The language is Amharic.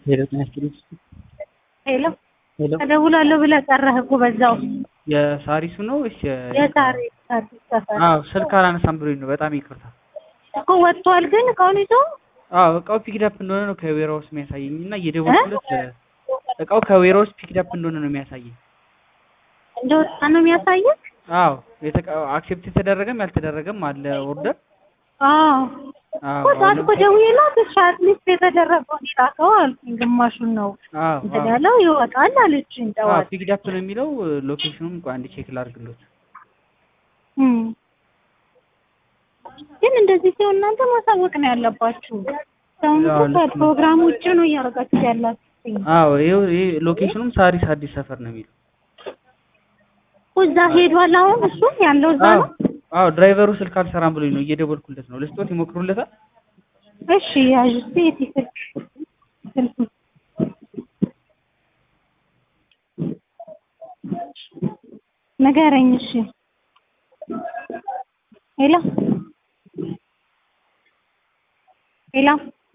ሄሎ ጤና ይስጥልኝ። ሄሎ ሄሎ እደውላለሁ ብለህ ቀረህ እኮ በዛው። የሳሪሱ ነው ወይስ የ የሳሪ አዲስ ሰፈር አዎ ስልክ አላነሳም ብሎኝ ነው። በጣም ይቅርታ። እኮ ወጥቷል፣ ግን እቃውን ይዞ አዎ እቃው ፒክዳፕ እንደሆነ ነው ከዌራውስ የሚያሳየኝ እና እየደወልኩለት እቃው ከዌራውስ ፒክዳፕ እንደሆነ ነው የሚያሳየኝ። እንደወጣ ነው የሚያሳየው። አዎ አክሴፕት የተደረገም ያልተደረገም አለ ኦርደር። አዎ አዎ እኮ ጠዋት እኮ ደውዬላት እሺ አትሊስት የተደረገውን ይላከው አልኩኝ። ግማሹን ነው አዎ እንትን ያለው ይወጣል አለችኝ አዎ ጠዋት። ፒክዳፕ ነው የሚለው ሎኬሽኑም ቆይ አንድ ቼክ ላድርግሎት። እም። ግን እንደዚህ ሲሆን እናንተ ማሳወቅ ነው ያለባችሁ። ሰውን ያው እኮ ልክ ነው። ከፕሮግራም ውጭ ነው እያደረጋችሁ ያላችሁኝ። አዎ ይኸው ይሄ ሎኬሽኑም ሳሪስ አዲስ ሰፈር ነው የሚለው። እኮ እዛ ሄዷል አሁን እሱ ያለው እዛ አዎ ነው። አዎ ድራይቨሩ ስልክ አልሰራም ብሎኝ ነው እየደወልኩለት ነው። ልስጦት ይሞክሩለታል። እሺ ያዥ እስኪ የት ስልክ ስልኩ ንገረኝ። እሺ ሄሎ ሄሎ